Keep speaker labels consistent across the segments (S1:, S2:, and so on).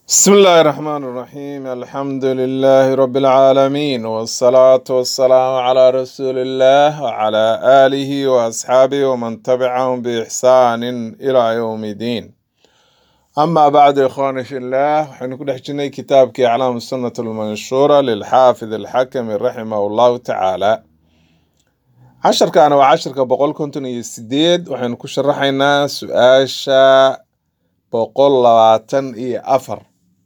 S1: بسم الله الرحمن الرحيم الحمد لله رب العالمين والصلاة والسلام على رسول الله وعلى آله وأصحابه ومن تبعهم بإحسان إلى يوم الدين أما بعد إخواني في الله حنكون حجني كتاب أعلام السنة المنشورة للحافظ الحكم رحمه الله تعالى عشر كان وعشر كبقول كنتم يسديد وحن كشرحنا سؤاشا بقول لواتن إي أفر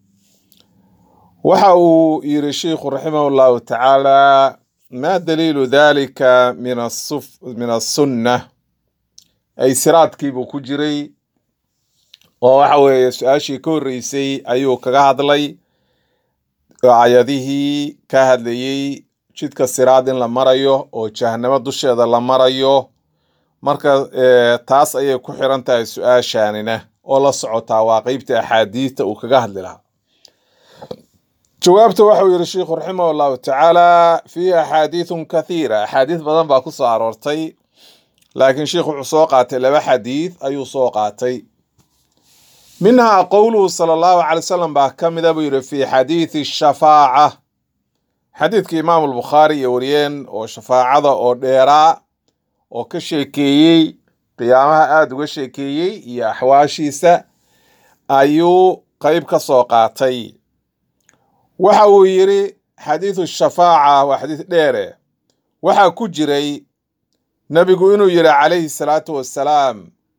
S1: waxa uu yiri sheikhu raximah llahu tacaala ma daliilu dalika min asuf- min asunna ay siraadkiibuu ku jiray oo waxa weeye su-aashii ka horreysay ayuu kaga hadlay aayadihii ka hadlayey jidka siraad in la marayo oo jahanamo dusheeda la marayo marka eh, taas ayay ku xiran tahay su-aashaanina oo la socotaa waa qeybta axaadiista uu kaga hadli lahaa jawaabta waxau yihi sheikhu raximah allahu tacaala fiihi axaadiithun kathiira axaadiis badan baa ku soo aroortay laakiin sheikhu wuxuu soo qaatay laba xadiid ayuu soo qaatay minhaa qowluhu sala allahu calay wasalam baa ka mida buu yihi fi xadiidi shafaaca xadiidka imaamu albukhaari iyo wariyeen oo shafaacada oo dheeraa oo ka sheekeeyey qiyaamaha aada uga sheekeeyey iyo axwaashiisa ayuu qeyb ka soo qaatay waxa uu yidhi xadiidu shafaaca waa xadiis dheere waxaa ku jiray nebigu inuu yidhi calayhi salaatu wassalaam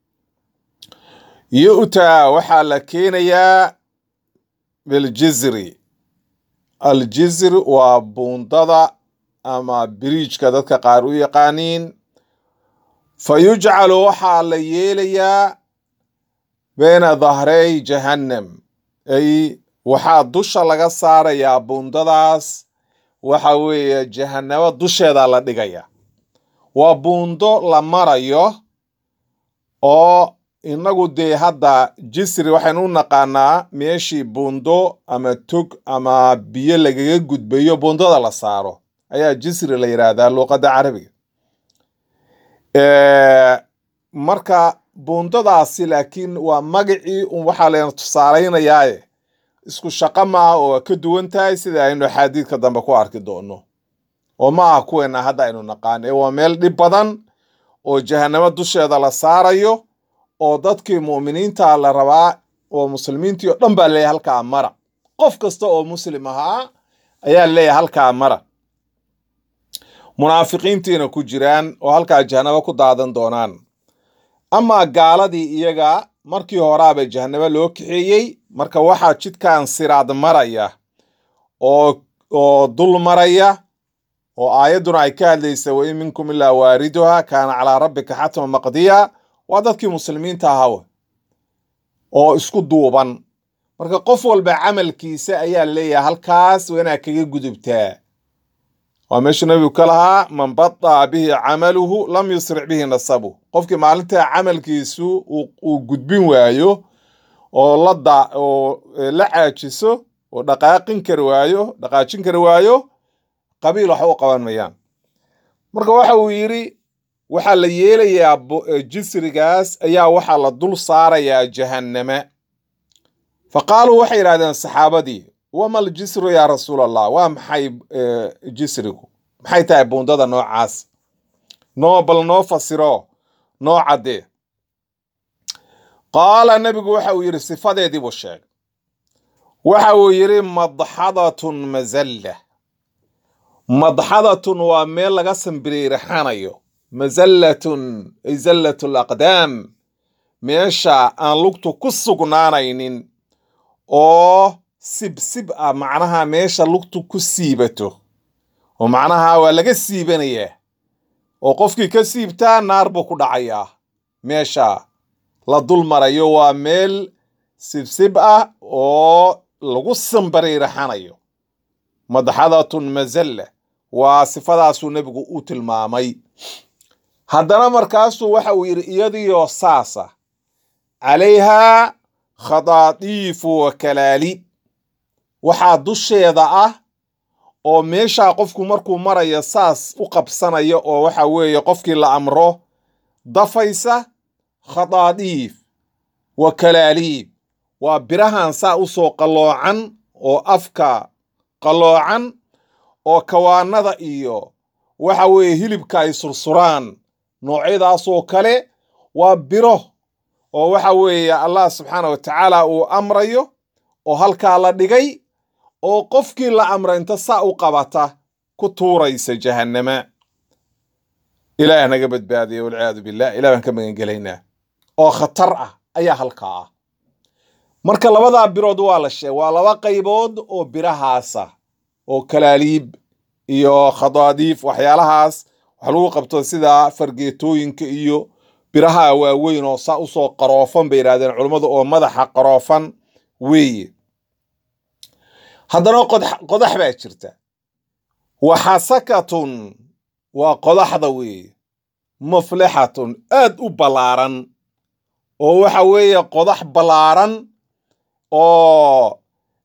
S1: yu'taa waxaa la keenayaa biljizri aljizri waa buundada ama biriijka dadka qaar u yaqaaniin fa yujcalu waxaa la yeelayaa bayna dahrey jahannam ay waxaa dusha laga saarayaa buundadaas waxa weeye jahanabo dusheeda la dhigaya waa buundo la marayo oo inagu dee hadda jisri waxaynu u naqaanaa meeshii buundo ama tog ama biyo lagaga gudbayo buundada la saaro ayaa jisri la yidhaahdaa luuqadda carabiga Eh, marka buundadaasi laakiin waa magacii un waxaa layna tusaalaynayaaye isku shaqo maaha oo ka duwan tahay sida aynu axaadiidka dambe ku arki doono oo ma aha kuweena hadda aynu naqaan ee waa meel dhib badan oo jahanamo dusheeda la saarayo oo dadkii mu'miniinta la rabaa oo muslimiintii oo dhan baa leeyahay halkaa mara qof kasta oo muslim ahaa ayaa leeyahay halkaa mara munaafiqiintiina ku jiraan oo halkaa jahanabo ku daadan doonaan amaa gaaladii iyaga markii horaaba jahanabo loo kaxeeyey marka waxaa jidkan siraad maraya oo oo dul maraya oo aayadduna ay ka hadlaysa wa in minkum ilaa waariduha kaana calaa rabbika xatma maqdiya waa dadkii muslimiinta ahawe oo isku duuban marka qof walba camalkiisa ayaa leeyahay halkaas waa inaad kaga gudubtaa waa meeshu nabigu ka lahaa man badaa bihi camaluhu lam yusric bihi nasabu qofkii maalintaa camalkiisu uu uu gudbin waayo oo la da oo eh, la caajiso oo dhaqaaqin kari waayo dhaqaajin kari waayo qabiil wax u qaban mayaan marka waxa uu yidhi waxaa la yeelayaa bo- eh, jisrigaas ayaa waxaa la dul saarayaa jahanname fa qaaluu waxay yidhahdeen saxaabadii wama aljisru yaa rasuul allah waa maxay eh, jisrigu maxay tahay buundada noocaas noo bal noo fasiro noo caddee qaala nebigu waxa uu yidhi sifadeedii buu sheegay waxa uu yidhi madxadatun mazalla madxadatun waa meel laga sambiriirixanayo mazallatun ay zallatu laqdaam meesha aan lugtu ku sugnaanaynin oo sibsib ah macnaha meesha lugtu ku siibato oo macnaha waa laga siibanayaa oo qofkii ka siibtaa naar buu ku dhacayaa meesha la dul marayo waa meel sibsib ah oo lagu sambariiraxanayo madxadatun mazalla waa sifadaasuu nebigu u tilmaamay haddana markaasuu waxa uu yidhi iyadiyo saasa calayhaa khadaadiifu wa kalaalib waxaa dusheeda ah oo meeshaa qofku markuu marayo saas u qabsanaya oo waxa weeye qofkii la amro dafaysa khadaadiif wa kalaaliib waa birahan saa u soo qalloocan oo afka qalloocan oo kawaanada iyo waxa weeye hilibka ay sursuraan noocyadaasoo kale waa biro oo waxa weeye allah subxaana wa tacaala uu amrayo oo halkaa la dhigay oo qofkii la amra inta saa u qabata ku tuuraysa jahannama ilaah naga badbaadiya walciyaadu billah ilah baan ka magangelaynaa oo khatar ah ayaa halkaa ah marka labadaa birood waa la sheeg waa laba qaybood oo birahaasa oo kalaaliib iyo khadaadiif waxyaalahaas wax lagu qabto sida fargeetooyinka iyo biraha waaweyn oo saa usoo qaroofan bay yidhahdeen culummadu oo madaxa qaroofan weeye haddana qodax baa jirta waxasakatun waa qodaxda weeye muflixatun aad u ballaaran oo waxa weeye qodax ballaaran oo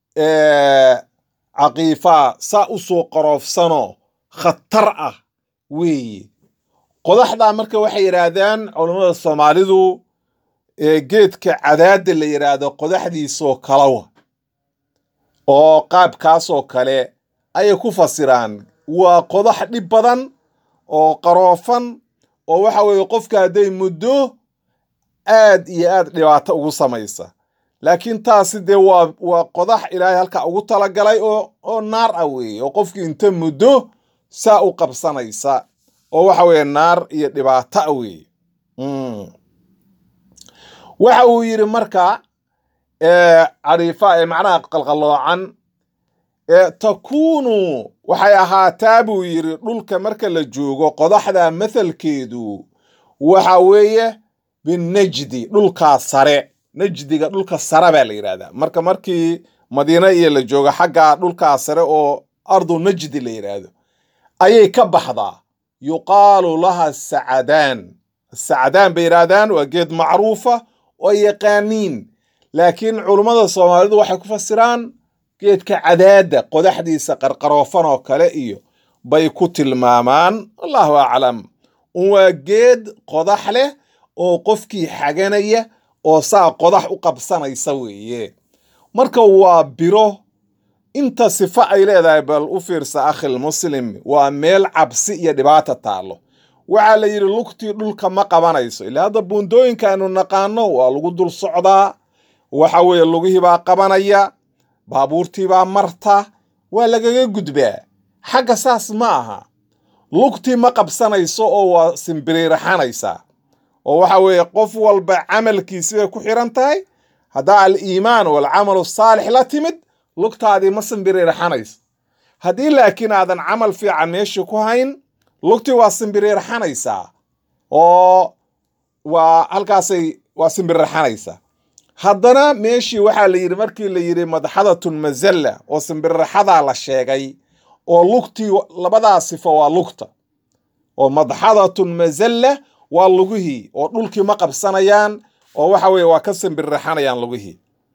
S1: caqiifaa saa u soo qaroofsanoo khatar ah weeye qodaxdaa marka waxay yidhaahdaan culammada soomaalidu geedka cadaadda la yidhaahdo qodaxdiisoo kalawa oo qaabkaasoo kale ayay ku fasiraan waa qodax dhib badan oo qaroofan oo waxa weeye qofka hadday muddo aad iyo aad dhibaato ugu samaysa laakiin taasi dee waa waa qodax ilaahay halkaa ugu talagalay oo oo naar ah weeye oo qofkii inta muddo saa u qabsanaysa oo waxa weeye naar iyo dhibaato ah weeye waxa uu yidhi marka cariifa ee macnaha qalqalloocan takuunu waxay ahaataa buu yidhi dhulka marka la joogo qodaxda mathalkeedu waxa weeye binajdi dhulkaa sare najdiga dhulka sare baa la yidhahdaa marka markii madiine iyo la joogo xagga dhulkaa sare oo ardu najdi la yidhaahdo ayay ka baxdaa yuqaalu laha sacadaan sacadaan bay yidhaahdaan waa geed macruufa oo yaqaaniin laakiin culummada soomaalidu waxay ku fasiraan geedka cadaadda qodaxdiisa qarqaroofan oo kale iyo bay ku tilmaamaan allahu aclam waa geed qodax leh oo qofkii xaganaya oo saa qodax u qabsanaysa weeye marka waa biro inta sifo ay leedahay bal u fiirsa akhil muslim waa meel cabsi iyo dhibaata taallo waxaa la yidhi lugtii dhulka ma qabanayso ilaa hadda buundooyinka aynu naqaano waa lagu dul socdaa waxa weeye lugihii baa qabanaya baabuurtii baa marta waa lagaga gudbaa xagga saas ma aha lugtii ma qabsanayso oo waa simbiriiraxanaysaa oo waxa weeye qof walba camalkiisi bay ku xiran tahay haddaa aliimaan walcamalu saalix la timid lugtaadii ma simbiriiraxanayso haddii laakiin aadan camal fiican meeshii ku hayn lugtii waa simbiriiraxanaysaa oo waa halkaasay waa simbiriraxanaysaa haddana meeshii waxaa la yidhi markii la yidhi madxadatun mazalla oo simbiriraxadaa la sheegay oo lugtii labadaa sifo waa lugta oo madxadatun mazalla waa lugihii oo dhulkii ma qabsanayaan oo waxa weeye waa ka simbiriraxanayaan lugihii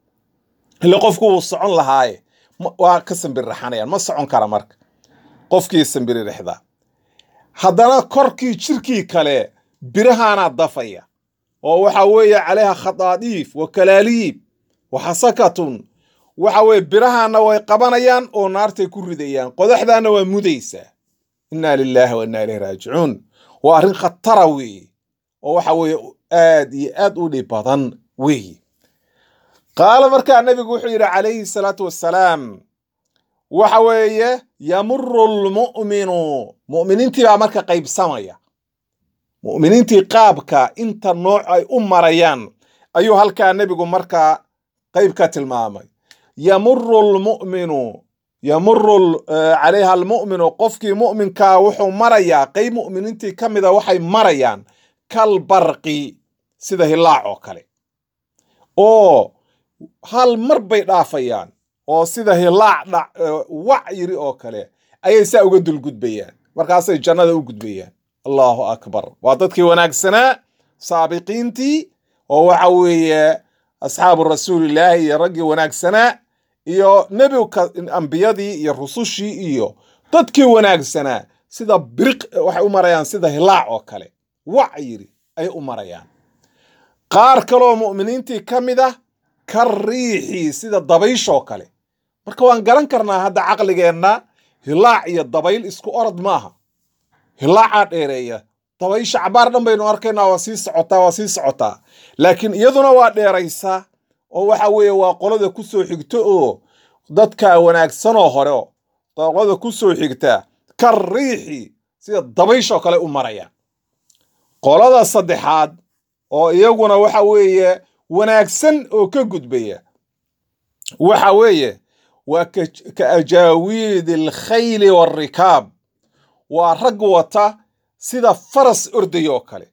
S1: ile qofku wuu socon lahaaye waa ka simbiriraxanayaan ma socon kara marka qofkii simbiririxda haddana korkii jirkii kale birahaanaa dafaya oo waxa weeye calayha khadaadiif wa kalaaliib wa xasakatun waxa weeye birahaana way qabanayaan oo naartay ku ridayaan qodaxdaana waa mudaysaa inna lilaahi wa inna ilayhi raajicuun waa arrin khatara weeye oo waxa weeye aad iyo aad u dhib badan weeye qaala markaa nabigu wuxuu yidhi calayhi salaatu wassalaam waxa weeye yamuru lmu'minu mu'miniintii baa marka qaybsamaya mu'miniintii qaabka inta nooc ay u marayaan ayuu halkaa nebigu markaa qayb ka tilmaamay yamuru lmu'minu yamuru calayha almu'minu qofkii mu'minkaa wuxuu marayaa qayb mu'miniintii ka mida waxay marayaan kal barqi sida hilaac oo kale oo hal mar bay dhaafayaan oo sida hilaac wac yiri oo kale ayay saa uga dulgudbayaan markaasay jannada u gudbayaan allahu akbar waa dadkii wanaagsanaa saabiqiintii oo waxa weeye asxaabu rasuulillaahi iyo raggii wanaagsanaa iyo nebiga ambiyadii iyo rusushii iyo dadkii wanaagsanaa sida biriq waxay u marayaan sida hilaac oo kale wac yiri ayay u marayaan qaar kaloo mu'miniintii ka mid ah ka riixi sida dabayshoo kale marka waan garan karnaa hadda caqligeenna hilaac iyo dabayl isku orod maaha hilaacaa dheereeya dabaysha cabaar dhan baynu arkaynaa waa sii socotaa waa sii socotaa laakiin iyaduna waa dheeraysaa oo waxa weeye waa qolada ku soo xigto oo dadka wanaagsanoo hore oo qolada ku soo xigta ka riixi sida dabayshoo kale u maraya qolada saddexaad oo iyaguna waxa weeye wanaagsan oo ka gudbaya waxa weeye waa ka ajaawiidi alkhayli waalrikaab waa rag wata sida faras orday oo kale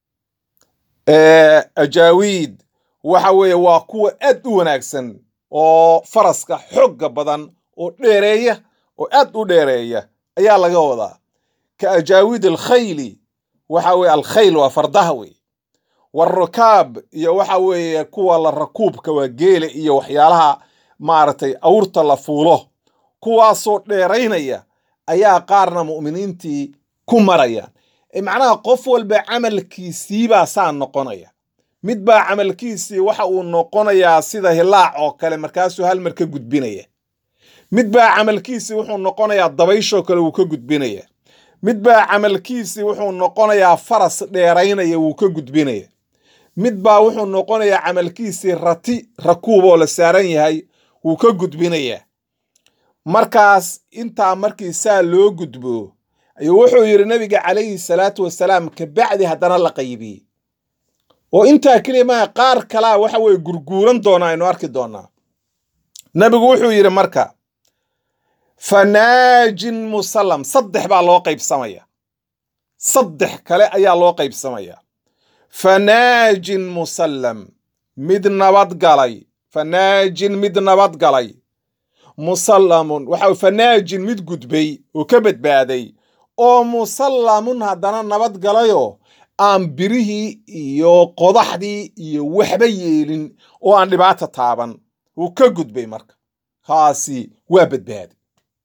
S1: ajaawiid waxa weeye waa kuwa aad u wanaagsan oo faraska xogga badan oo dheereeya oo aad u dheereeya ayaa laga wadaa ka ajaawiid alkhayli waxa weye alkhayl waa fardaha wey warakaab iyo waxa weeye kuwa la rakuubka waa geele iyo waxyaalaha maaragtay awrta la fuulo kuwaasoo dheeraynaya ayaa qaarna mu'miniintii ku marayaan macnaha qof walba camalkiisiibaa saa noqonaya mid baa camalkiisii waxa uu noqonayaa sida hilaac oo kale markaasuu hal mar ka gudbinaya mid baa camalkiisii wuxuu noqonayaa dabayshoo kale wuu ka gudbinaya mid baa camalkiisii wuxuu noqonayaa faras dheeraynaya wuu ka gudbinaya mid baa wuxuu noqonayaa camalkiisii rati rakuub oo la saaran yahay wuu ka gudbinayaa markaas intaa markii saa loo gudbo ayuu wuxuu yidhi nabiga calayhi salaatu wasalaam kabacdi haddana la qaybiyey oo intaa keliya maaha qaar kalaa waxa weye gurguuran doonaa aynu arki doonaa nabigu wuxuu yidhi marka fanaajin musallam saddex baa loo qaybsamaya saddex kale ayaa loo qaybsamaya fanaajin musallam mid nabad galay fanaajin mid nabad galay musallamun waxa fanaajin mid gudbay oo ka badbaaday oo musallamun haddana nabad galayoo aan birihii iyo qodaxdii iyo waxba yeelin oo aan dhibaata taaban wuu ka gudbay marka kaasi waa badbaaday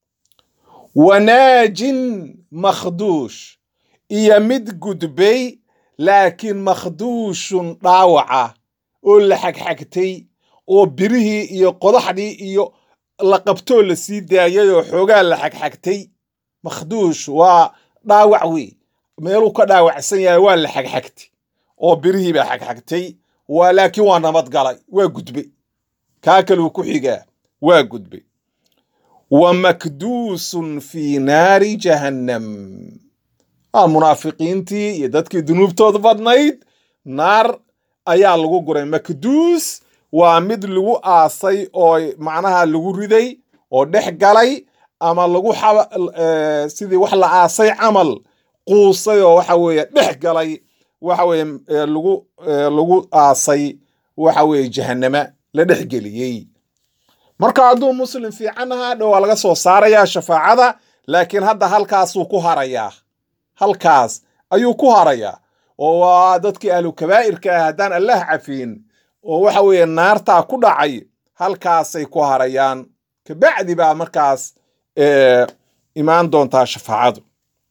S1: wanaajin makhduush iyo mid gudbay laakiin makhduushun dhaawaca oo la xagxagtay oo birihii iyo qodaxdii iyo la qabtoo la sii daayay oo xoogaa la xagxagtay makhduush waa dhaawac wey meeluu ka dhaawacsan yahay waa la xagxagtay oo birihii baa xagxagtay waa laakiin waa nabad galay waa gudbay kaa kaluu ku xigaa waa gudbay wa makduusun fii naari jahannam munaafiqiintii iyo dadkii dunuubtooda badnayd naar ayaa lagu guray makduus waa mid lagu aasay oo macnaha lagu riday oo dhex galay ama lagu sidii wax la aasay camal quusay oo waxa weeye dhex galay waxa weye lagu lagu aasay waxa weeye jahannama la dhex geliyey marka hadduu muslim fiican ahaa dhow waa laga soo saarayaa shafaacada laakiin hadda halkaasuu ku harayaa halkaas ayuu ku harayaa oo waa dadkii ahlu kabaa'irka ah haddaan allah cafiin oo waxa weeye naartaa ku dhacay halkaasay ku harayaan kabacdi baa markaas imaan doontaa shafaacadu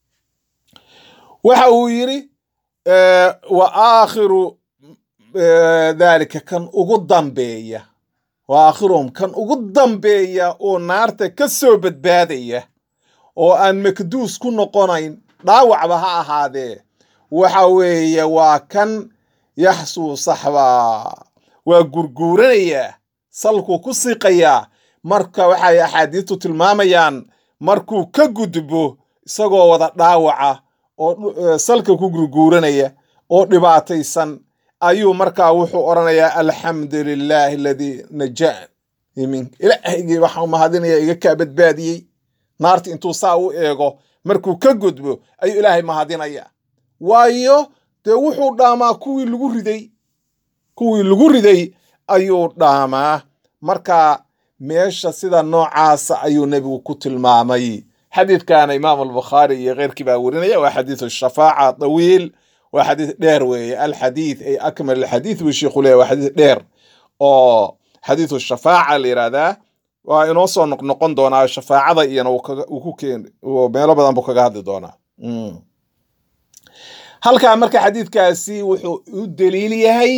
S1: waxa uu yidhi wa aakhiru daalika kan ugu dambeeya wa aakhiruhum kan ugu dambeeya oo naarta ka soo badbaadaya oo aan makduus ku noqonayn dhaawacba ha ahaadee waxa weeye waa kan yaxsuu saxbaa waa gurguuranayaa salkuu ku siiqayaa marka waxay axaadiistu tilmaamayaan markuu ka gudbo isagoo wada dhaawaca oo salka ku gurguuranaya oo dhibaataysan ayuu markaa wuxuu odhanayaa alxamdu lilaahi aladii najaan ilaahygii waxaa mahadinaya iga kaa badbaadiyey naarta intuu saa u eego markuu ka gudbo ayuu ilaahay mahadinaya waayo dee wuxuu dhaamaa kuwii lagu riday kuwii lagu riday ayuu dhaamaa marka meesha sida noocaasa ayuu nebigu ku tilmaamay xadiidkana imaam albukhaari iyo keyrkii baa werinaya waa xadiidu shafaaca tawiil waa xadiis dheer weeye alxadiid ay akmal alxadiid buu sheikhu leeyahy waa xadiis dheer oo xadiidu shafaaca la yidhahdaa waa inoo soo noqnoqon doonaa shafaacada iyana uu ku keen meelo badan buu kaga hadli doonaa halkaa marka xadiidkaasi wuxuu u daliil yahay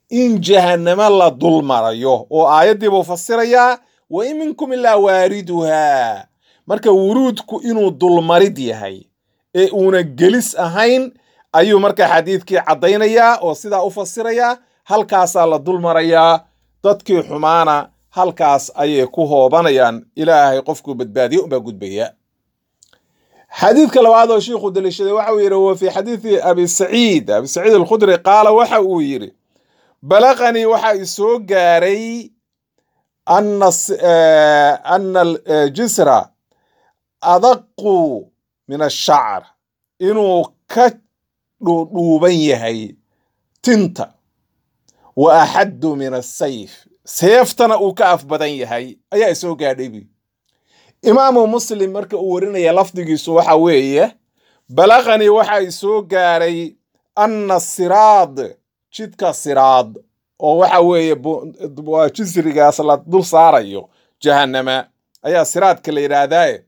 S1: in jahannamo la dul marayo oo aayaddii buu fasirayaa wa in minkum ilaa waariduhaa marka wuruudku inuu dulmarid yahay ee uuna gelis ahayn ayuu marka xadiidkii caddaynayaa oo sidaa u fasirayaa halkaasaa la dul marayaa dadkii xumaana halkaas ayay ku hoobanayaan ilaahay qofkuu badbaadiye unbaa gudbaya xadiidka labaad oo shiikhu daliishaday waxa uu yidhi wa fii xadiidi abi saciid abi saciid alkhudri qaala waxa uu yidhi balaqanii waxaa i soo gaaray ana ana aljisra adaqu min ashacr inuu ka dhuudhuuban yahay tinta wa axaddu min asayf seeftana uu ka af badan yahay ayaa isoo gaadhay bu imaamu muslim marka uu warinaya lafdigiisu waxa weeye balaqanii waxaa isoo gaaray anna siraad jidka siraad oo waxa weeye waa jisrigaas la dul saarayo jahannama ayaa siraadka la yidhaahdaaye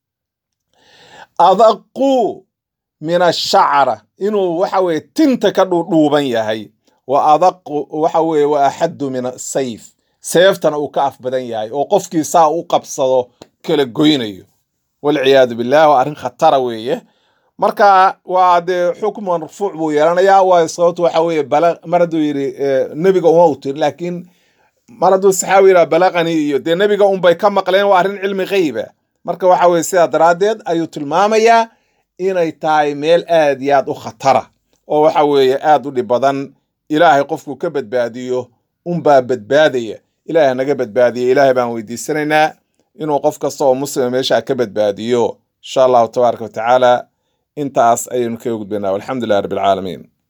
S1: adaqu min ashacra inuu waxa weye tinta ka dhuudhuuban yahay wa adaqu waxa weye wa axaddu min asayf seeftana uu ka af badan yahay oo qofkii saa u qabsado kala goynayo walciyaadu billah waa arrin khatara weeye marka waa dee xukm marfuuc buu yeelanayaa waa sababtu waxa weeye mar hadduu yidhi nebiga uma u tiri laakiin mar hadduu saxaabi yidhaha balaqani iyo dee nebiga unbay ka maqleen waa arrin cilmi qeyba marka waxa weye sidaa daraaddeed ayuu tilmaamayaa inay tahay meel aad iyo aad u khatara oo waxa weeye aad u dhib badan ilaahay qofku ka badbaadiyo unbaa badbaadaya ilaahay naga badbaadiya ilaahay baan weydiisanaynaa inuu qof kasta oo muslima meesha ka badbaadiyo insha allahu tabaaraka watacaala intaas ayaynu kaga gudbaynaa walxamdu lilah rabbi alcaalamiin